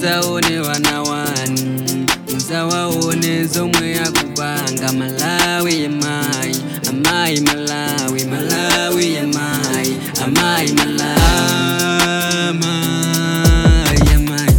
muzaone wana wanu muzawaone zomwe yakupanga malawi yamayi amayi malawi malawi yamayi amayi malawi amayi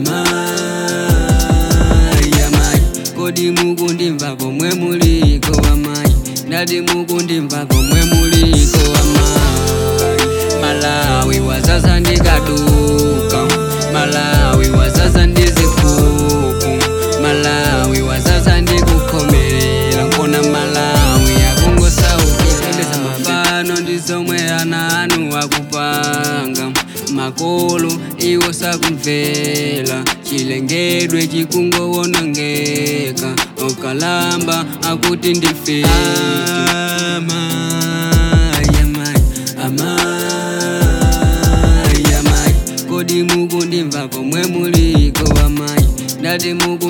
amayi amayi kodi mukundimva komwe muliko amayi ndati mukundimva komwe muliko amayi malawi wazaza ndikaduka malawi wazaza ndizikuku malawi wazaza ndikukhomerera nkona malawi akungosaukilendeza mafano ndizomwe ana anu akupanga makolo iwo sakumvera chilengedwe chikungowonongeka okalamba akuti ndifiti amayi amayi amayi amayi kodi mukundimva komwe muliko amayi ndati muku